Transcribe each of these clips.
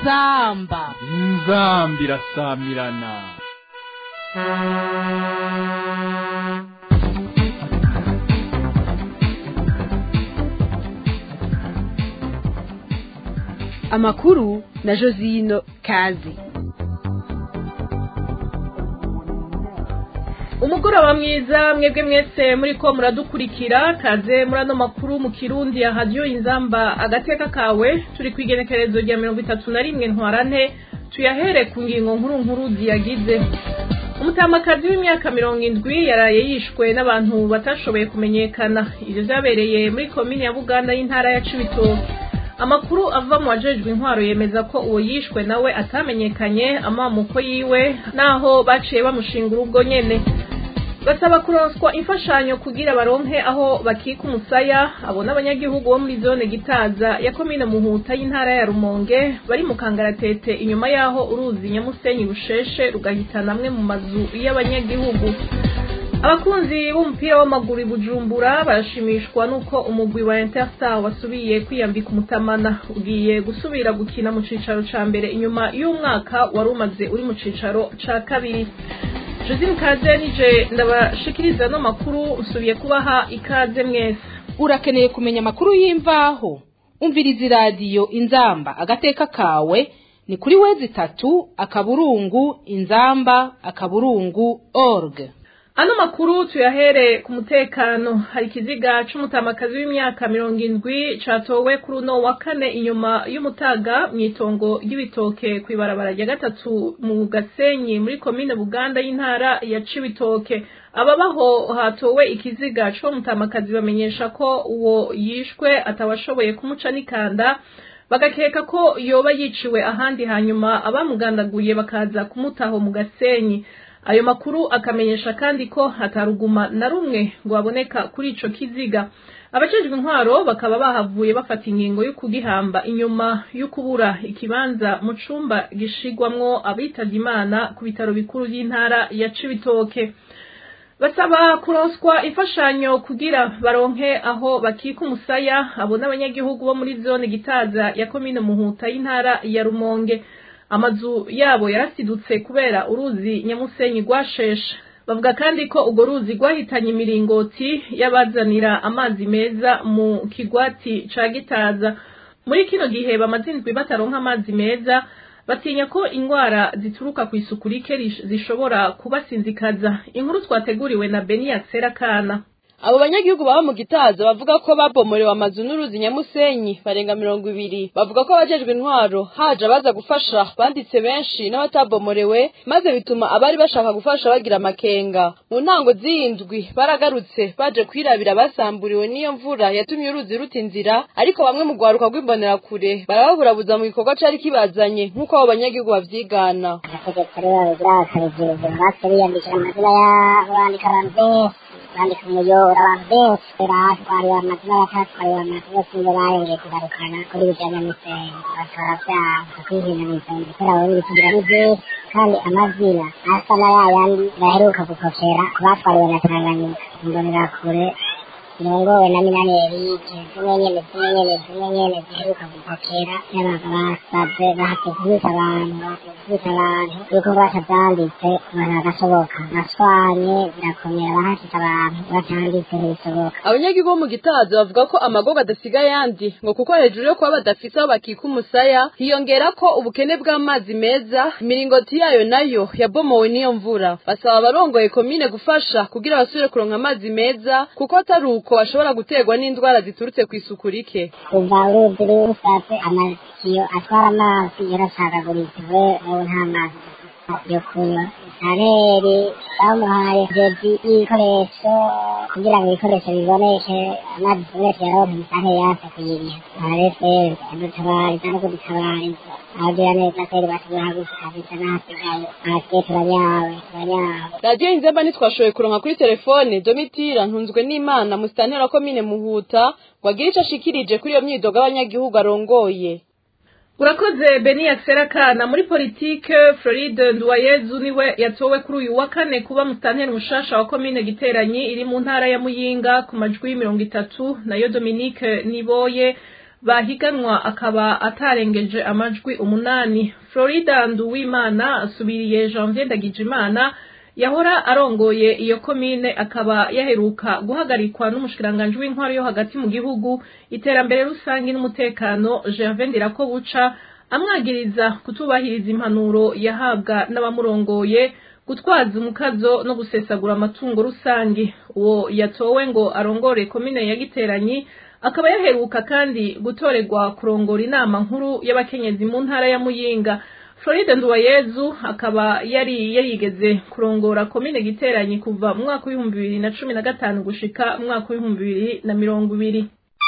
inzamba inzamba irasamirana amakuru na josino kazi umugoroba mwiza mwebwe mwese muri ko muradukurikira kaze muri ano makuru mu kirundi ya radiyo inzamba agateka kawe turi ku igenekerezo rya mirongo itatu na rimwe ntwarante tuyahere ku ngingo nkuru nkuru ziyagize umutamakazi w'imyaka mirongo indwi yaraye yishwe n'abantu batashoboye kumenyekana ibyo byabereye muri komini ya buganda y'intara ya cibitoke amakuru ava mu wajejwe intwaro yemeza ko uwo yishwe nawe atamenyekanye amamuko yiwe naho baciye bamushinga urugo nyene basaba kuronswa imfashanyo kugira baronke aho bakika umusaya abo n'abanyagihugu bo muri zone gitaza ya komine muhuta y'intara ya rumonge bari mu kangaratete inyuma y'aho uruzi nyamusenyi rusheshe rugahitana amwe mu mazu y'abanyagihugu abakunzi b'umupira w'amaguru i bujumbura barashimishwa n'uko umugwi wa interstar wasubiye kwiyambika umutamana ugiye gusubira gukina mu cicaro ca mbere inyuma y'umwaka wari umaze uri mu cicaro ca kabiri josine kaze nije ndabashikiriza no makuru usubiye kubaha ikaze mwese urakeneye kumenya amakuru y'imvaho umviriza iradiyo inzamba agateka kawe ni kuri wezi itatu akaburungu inzamba akaburungu org ano makuru tuyahere ku mutekano hari ikiziga c'umutamakazi w'imyaka mirongo indwi catowe kuri uno wa kane inyuma y'umutaga mw'itongo ry'ibitoke kw'ibarabara rya gatatu mu gasenyi muri komine buganda y'intara ya cibitoke ababaho hatowe ikiziga c'uwo mutamakazi bamenyesha ko uwo yishwe atabashoboye kumuca n'ikanda bagakeka ko yoba yiciwe ahandi hanyuma abamugandaguye bakaza kumutaho mu gasenyi ayo makuru akamenyesha kandi ko hataruguma na rumwe ngo baboneka kuri ico kiziga abajejwe intwaro bakaba bahavuye bafata ingingo yo kugihamba inyuma yo kubura ikibanza mu cumba gishigwamwo abitavye imana ku bitaro bikuru vy'intara ya cibitoke basaba kuronswa imfashanyo kugira baronke aho bakika umusaya abo n'abanyagihugu bo muri zone gitaza ya komine muhuta y'intara ya rumonge amazu yabo yarasidutse kubera uruzi nyamusenyi rwasheshe bavuga kandi ko urwo ruzi rwahitanye imiringoti y'abazanira amazi meza mu kigwati ca gitaza muri kino gihe bamaze indwi bataronka amazi meza batinya ko indwara zituruka ku isuku rike zishobora kubasinzikaza inkuru twateguriwe na beniya kana abo banyagihugu baba mu gitaza bavuga ko babomorewe amazu n'uruzi nyamusenyi barenga mirongo ibiri bavuga ko abajejwe intwaro haje abaza gufasha banditse benshi n'abatabomorewe maze bituma abari bashaka gufasha bagira amakenga mu ntango z'iyindwi baragarutse baje kwirabira basamburiwe n'iyo mvura yatumye uruzi ruta inzira ariko bamwe mu rwaruka rw'imbonerakure barababurabuza mu gikorwa cari kibazanye nk'uko abo banyagihugu bavyigana abategetsi rero birakarigirwa base biyandikira amazina y'abo bandika abantu benshi bandika umuyoboro abantu benshi batwariwe amazina batatwariwe amazina sinzo barengeye kugarukana kuri bijanye n'umusenyi batora vyanga kwihina mw'isenge kubera abo bibitugira ni vyinshi kandi amazina asa na yayandi baheruka gukopera ku batwariwe na tanganyika imbonerakure zirongowe na minani erike zimwe nyene zimwe nyene zimwe nyene ziheruka gupokera yabaga basavye bahatse kubita abantu bahatse kubita abantu yuko batavyanditse abantu bagashoboka nashwanye birakomera bahashitse abantu batanditse ntibisoboka abanyagihugu bo mu gitaza bavuga ko amagogo adasiga yandi ngo kuko hejuru yo kuba badafise aho bakika umusaya hiyongera ko ubukene bw'amazi meza imiringoti yayo nayo yabomowe n'iyo mvura basaba abarongoye komine gufasha kugira basubire kuronka amazi meza kuko atari uko bashobora guterwa n'indwara ziturutse ku isuku rike kuva uruzi rusatse amatiyo atwara amazi yaracagaguritse we ubu nta mazi yo kunywa areri bamuhaye jedi y'ibikoresho kugira ngo ibikoresho biboneke amazi ibikoresho yaronke musare yase kuyiriha areseri adutabariza no kudutabariza abagira neza kweri batubura gusa kabisa n'ahasigaye ahasigaye turanyawe turanyawe radiyo inzemba ntitwashoboye kuronka kuri telefone domitira ntunzwe n'imana musitantera wa komine muhuta ngo agire ico ashikirije kuri iyo myidogo abanyagihugu arongoye urakoze beni kana muri politike floride nduwayezu niwe yatowe kuri uyu wa kane kuba musitanteri mushasha wa komine giteranyi iri mu ntara ya muyinga ku majwi mirongo itatu nayo dominique niboye bahiganwa akaba atarengeje amajwi umunani florida nduwimana asubiriye janvier ndagijimana yahora arongoye iyo komine akaba yaheruka guhagarikwa n'umushikiranganji w'intwaro yo hagati mu gihugu iterambere rusange n'umutekano gervais ndirakobuca amwagiriza kutubahiriza impanuro yahabwa n'abamurongoye gutwaza umukazo no gusesagura amatungo rusange uwo yatowe ngo arongore komine ya giteranyi akaba yaheruka kandi gutorerwa kurongora inama nkuru y'abakenyezi mu ntara ya muyinga floride nduwayezu akaba yari yarigeze kurongora komine giteranyi kuva mu mwaka w'ibihumbi bibiri na cumi na gatanu gushika mu mwaka w'ibihumbi bibiri na mirongo ibiri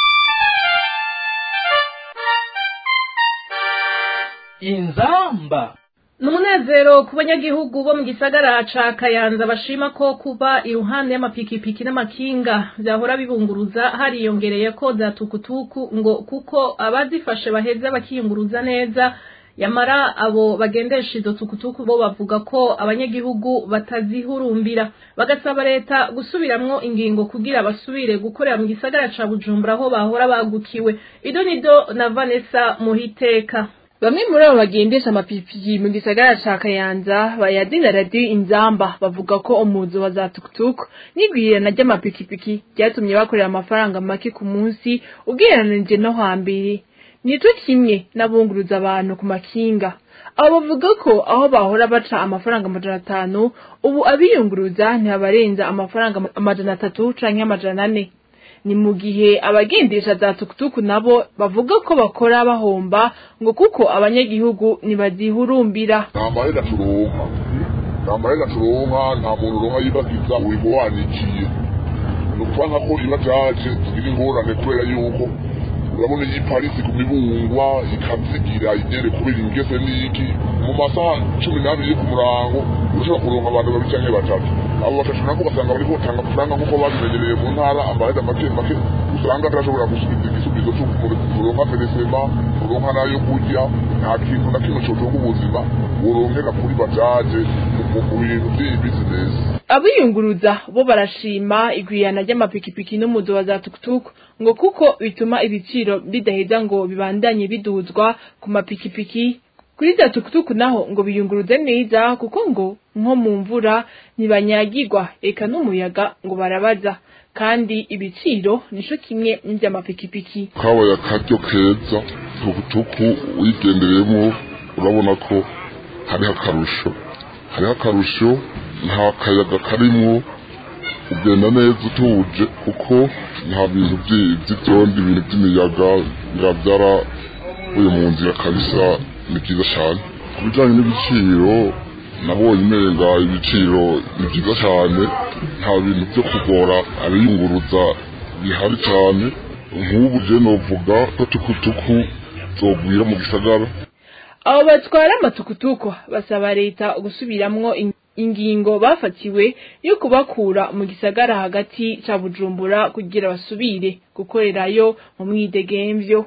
inzamba ni umunezero ku banyagihugu bo mu gisagara ca kayanza bashima ko kuba iruhande y'amapikipiki n'amakinga vyahora bibunguruza hariyongereye ko za tukutuku ngo kuko abazifashe baheza bakiyunguruza neza yamara abo bagendesha izo tukutuku bo bavuga ko abanyagihugu batazihurumbira bagasaba leta gusubiramwo ingingo kugira basubire gukorera mu gisagara ca bujumbura aho bahora bagukiwe idonido na vanessa muhiteka Bamwe muri abo bagendesha amapikipiki mu gisagara ca Kayanza bayadina radiyo inzamba bavuga ko umuzo wa za tukutuku n'igwirirana ry'amapikipiki ryatumye bakorera amafaranga make ku munsi ugereranije no hambere nico kimwe n'abunguruza abantu ku makinga abo bavuga ko aho bahora baca amafaranga amajana atanu ubu abiyunguruza ntibabarenza amafaranga amajana atatu canke amajana ane ni mu gihe abagendesha za tukutuku nabo bavuga ko bakora bahomba ngo kuko abanyagihugu ntibazihurumbira nta mahera turonka nta mahera turonka nta muntu uronka yibagiza urimo wanikiye ni ukuvuga ko iba jaje tugira ingorane kubera yuko urabona iyi parisi ku mibungwa ikazigira inyere kubera ingese n'iki mu masaha cumi n'abiri ku murango ushobora kuronka abantu babiri canke batatu abo batatu nako ugasanga bariko batanga amafaranga nk'uko babimenyereye mu ntara amahera make make usanga atashobora gusubiza igisubizo c'uronka peresema uronka nayo kurya nta kintu na kimwe cotunga ubuzima uronkera kuri bajaje mu bintu vy'iyi bizinesi abiyunguruza bo barashima igwirana ry'amapikipiki n'umuzo wa za tukutuku ngo kuko bituma ibiciro bidaheza ngo bibandanye biduzwa ku mapikipiki kuri za tukutuku naho ngo biyunguruze neza kuko ngo nko mu mvura ntibanyagirwa eka n'umuyaga ngo barabaza kandi ibiciro nico kimwe n'ivy'amapikipiki kabaye akaryo keza tukutuku uyigendereyemo urabona ko hariho akarusho hariho akarusho nta kayaga karimwo ugenda neza utuje kuko nta bintu vy'ivyondi ibintu vy'imiyaga biravyara uyu mu nzira kabisa ni vyiza cane ku bijanye n'ibiciro nabonye umenga ibiciro ni vyiza cane nta bintu vyo kugora abiyunguruza bihari cane nk'ubu je novuga ko tukutuku zogwira mu gisagara abo batwara amatukutuku basaba leta gusubiramwo ingingo bafatiwe yo kubakura mu gisagara hagati ca bujumbura kugira basubire gukorerayo mu mwidegemvyo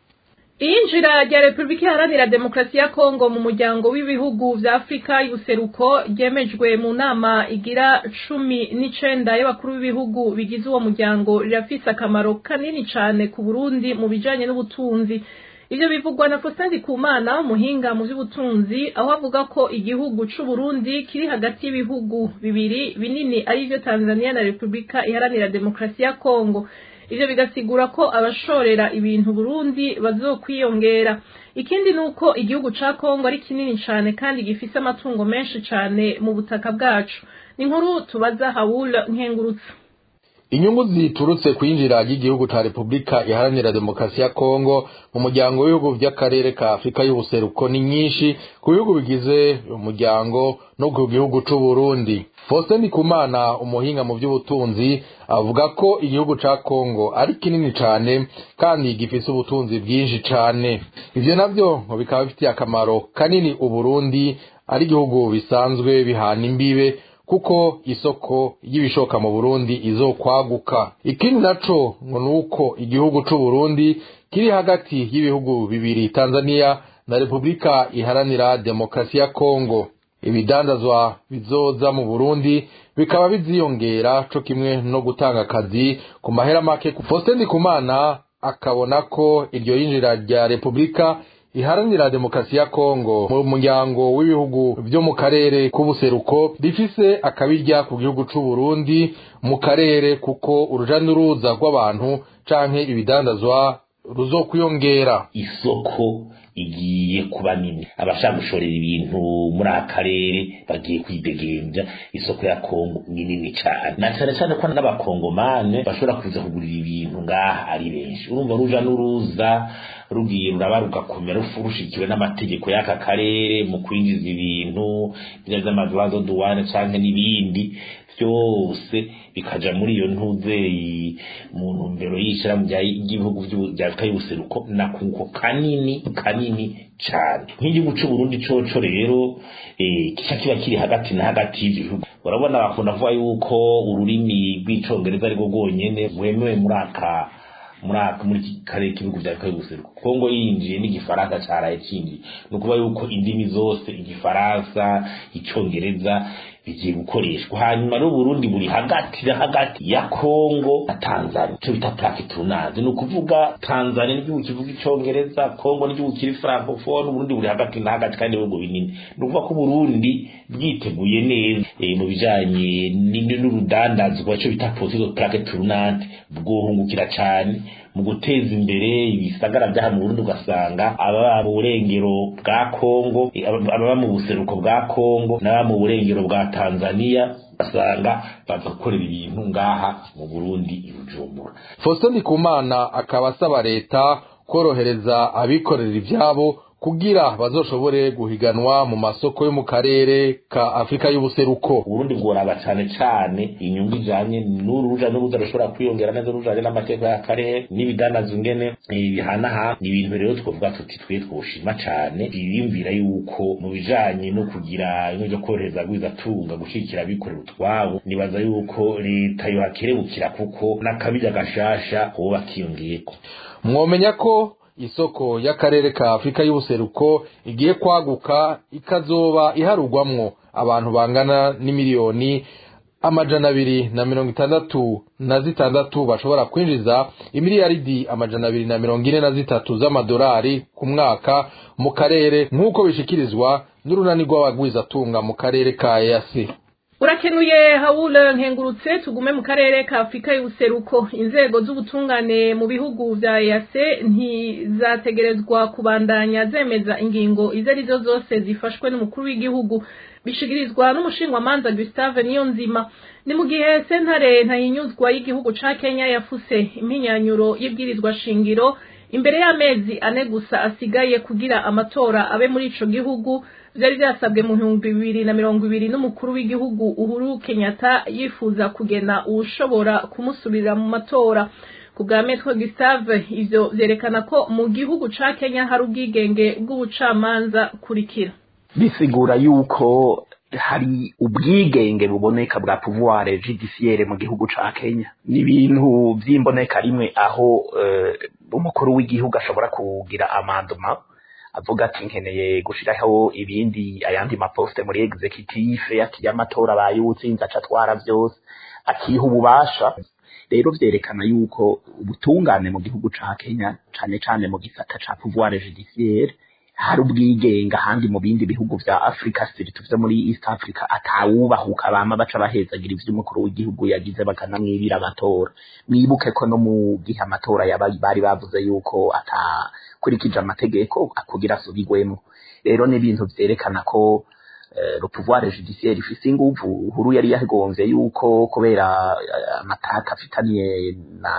iyinjira rya repubulika iharanira demokarasi ya kongo mu muryango w'ibihugu vya afurika y'ubuseruko ryemejwe mu nama igira cumi n'icenda y'abakuru b'ibihugu bigize uwo muryango rirafise akamaro kanini cane ku burundi mu bijanye n'ubutunzi ivyo bivugwa na Faustin Ndikumana umuhinga mu vy'ubutunzi aho avuga ko igihugu c'u Burundi kiri hagati y'ibihugu bibiri binini arivyo Tanzania na Repubulika iharanira demokarasi ya Kongo ivyo bigasigura ko abashorera ibintu Burundi bazokwiyongera ikindi nuko igihugu ca Kongo ari kinini cane kandi gifise amatungo menshi cane mu butaka bwacu ni inkuru tubaza Hawul Nkengurutse inyungu ziturutse kwinjira ry'igihugu ca Republika iharanira demokarasi ya Kongo mu muryango w'ibihugu vy'akarere ka Afrika y'ubuseruko ni nyinshi ku bihugu bigize umuryango no ku gihugu c'u Burundi Faustin Ndikumana umuhinga mu vy'ubutunzi avuga ko igihugu ca Kongo ari kinini cane kandi gifise ubutunzi bwinshi cane ivyo navyo ngo bikaba bifitiye akamaro kanini uburundi ari igihugu bisanzwe bihana imbibe kuko isoko y'ibishoka mu Burundi izokwaguka ikindi naco ngo nuko igihugu c'u Burundi kiri hagati y'ibihugu bibiri Tanzania na Republika iharanira demokarasi ya Kongo ibidandazwa bizoza mu Burundi bikaba biziyongera co kimwe no gutanga akazi ku mahera make Faustin Ndikumana akabona ko iryo yinjira rya repubulika iharanira demokarasi ya kongo mu muryango w'ibihugu byo mu karere k'ubuseruko rifise akabirya ku gihugu c'u Burundi mu karere kuko uruja n'uruza rw'abantu canke ibidandazwa ruzokwiyongera isoko igiye kuba nini abashaka gushorera ibintu muri aka karere bagiye kwidegembya isoko ya kongo ni nini cyane na cyane cyane ko n'abakongomane bashobora kuza kugurira ibintu ngaha ari benshi urumva ruja n'uruza rugiye ruraba rugakomera rushikiwe n'amategeko y'aka karere mu kwinjiza ibintu by'amaduwazo duwane cyangwa n'ibindi byose bikaja muri iyo ntuzeyi mu ntumbero y'ishyirahamwe ry'ibihugu bya afurika y'ubuseruko na kunko kanini kanini cyane nk'igihugu cy'u Burundi coco rero kica kiba kiri hagati na hagati y'ibihugu urabona bakunda kuvuga yuko ururimi rw'icongereza ariko rwonyene rwemewe muri aka muri aka muri iki karere k'ibihugu bya afurika y'ubuseruko kongo yinjiye n'igifaransa caraye cinjiye ni ukuvuga yuko indimi zose igifaransa icongereza bigiye gukoreshwa hanyuma n'uburundi buri hagati na hagati ya kongo na tanzania icyo bita plaque tournage ni ukuvuga tanzania n'igihugu kivuga icongereza kongo n'igihugu kiri francophone uburundi buri hagati na hagati kandi ibihugu binini ni ukuvuga ko uburundi bwiteguye neza mu bijanye n'urudandazwa icyo bita politike plaque tournante bwohungukira cyane mu guteza imbere ibisagara bya hano Burundi ugasanga ababa mu burengero bwa Kongo ababa mu buseruko bwa Kongo n'ababa mu burengero bwa Tanzania basanga baza gukorera ibintu ngaha mu Burundi i Bujumbura Faustin Ndikumana akaba asaba leta korohereza abikorera ivyabo kugira bazoshobore guhiganwa mu masoko yo mu karere ka Afrika y'ubuseruko Burundi bworaba cyane cyane inyungu ijanye n'uruja n'uruza rushobora kwiyongera neza rujanye n'amateka y'akarere n'ibidanazo ingene bihanaha ni ibintu rero twovuga tuti twe twoshima cyane biyumvira yuko mu bijanye no kugira ibintu byo korohereza gwizatunga gushikira abikorera utwabo nibaza yuko leta yohakerebukira kuko n'akabirya gashasha hoba kiyongeyeko mwomenya ko isoko y'akarere ka Afrika y'ubuseruko igiye kwaguka ikazoba iharugwamwo abantu bangana n'imiliyoni amajana abiri na mirongo itandatu na zitandatu bashobora kwinjiza imiliyaridi amajana abiri na mirongo ine na zitatu z'amadolari ku mwaka mu karere nk'uko bishikirizwa n'urunani rw'abagwizatunga mu karere ka EAC urakenuye hawule nkengurutse tugume mu karere ka afurika y'ubuseruko inzego z'ubutungane mu bihugu vya yase ntizategerezwa kubandanya zemeza ingingo izo ari zo zose zifashwe n'umukuru w'igihugu bishikirizwa n'umushinwamanza gustave niyo nzima ni mu gihe sentare ntahinyuzwa y'igihugu ca kenya yafuse impinyanyuro y'ibwirizwa shingiro imbere y'amezi ane gusa asigaye kugira amatora abe muri ico gihugu vyari vyasabwe mu bihumbi bibiri na mirongo ibiri n'umukuru w'igihugu uhuru kenyatta yifuza kugena uwushobora kumusubirira mu matora ku bwa metro gustave ivyo vyerekana ko mu gihugu ca kenya hari ubwigenge bw'ubucamanza kurikira bisigura yuko hari ubwigenge buboneka bwa pouvoir judiciaire mu gihugu ca Kenya ni ibintu vy'imboneka rimwe aho uh, umukuru w'igihugu ashobora kugira amanduma avuga ati nkeneye gushiraho ibindi ayandi maposte muri executive ati y'amatora bayutsinze aca atwara vyose akiha ububasha rero vyerekana yuko ubutungane mu gihugu ca Kenya cane cane mu gisata ca pouvoir judiciaire hari ubwigenga ahandi mu bindi bihugu vya Africa siritu vyo muri East Africa atawubahuka bama baca bahezagira ivyo umukuru w'igihugu yagize bakanamwibira amatora mwibuke ko no mu gihe amatora yabaye bari bavuze yuko atakurikije amategeko akugira asubigwemo rero ni ibintu vyerekana ko le pouvoir judiciaire ifise inguvu uhuru yari yagonvye yuko kubera amataka afitaniye na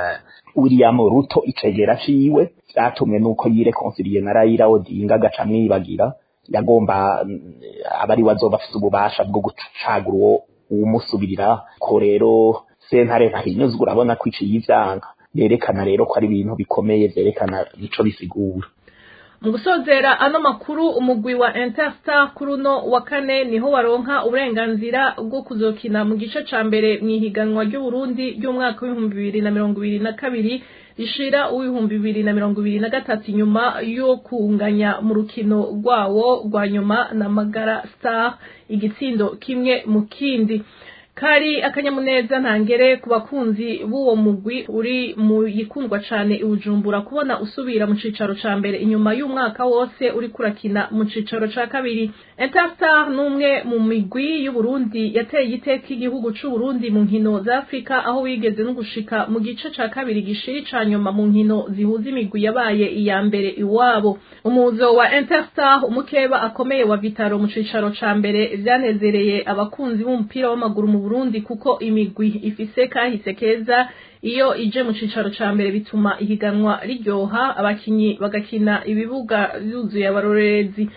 William Ruto icegera ciwe vyatumwe nuko yireconciliye na Raila Odinga agaca mwibagira yagomba abari wazoba afise ububasha bwo gucagura uwo umusubirira ko rero sentare ntahinyuzwa urabona ko iciye ivyanga yerekana rero ko ari ibintu bikomeye vyerekana nico bisigura mu gusozera ano makuru umugwi wa interstar kuri uno wa kane niho waronka uburenganzira bwo kuzokina mu gice ca mbere mu ihiganwa ry'uburundi ry'umwaka w'ibihumbi bibiri na mirongo ibiri na kabiri rishira uw'ibihumbi bibiri na mirongo ibiri na gatatu inyuma yo kunganya mu rukino rwawo rwa nyuma na magara star igitsindo kimwe mu kindi kari akanyamuneza ntangere ku bakunzi b'uwo mugwi uri mu yikundwa cane ibujumbura kubona usubira mu cicaro ca mbere inyuma y'umwaka wose uri kurakina mu cicaro ca kabiri interstar n'umwe mu migwi y'uburundi yateye iteka igihugu c'uburundi mu nkino za afurika aho wigeze no gushika mu gice ca kabiri gishiri ca nyuma mu nkino zihuza imigwi yabaye iya mbere iwabo umuzo wa interstar umukeba akomeye wa vitaro mu cicaro ca mbere vyanezereye abakunzi b'umupira w'amaguru mu burundi kuko imigwi ifise kahise keza iyo ije mu cicaro ca mbere bituma ihiganwa riryoha abakinyi bagakina ibibuga vyuzuye abarorerezi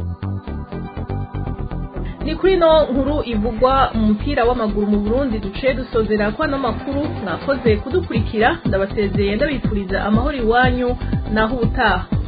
ni kuri no nkuru ivugwa mu mupira w'amaguru mu Burundi duciye dusozera ko ano makuru mwakoze kudukurikira ndabasezeye ndabifuriza amahoro iwanyu naho ubutaha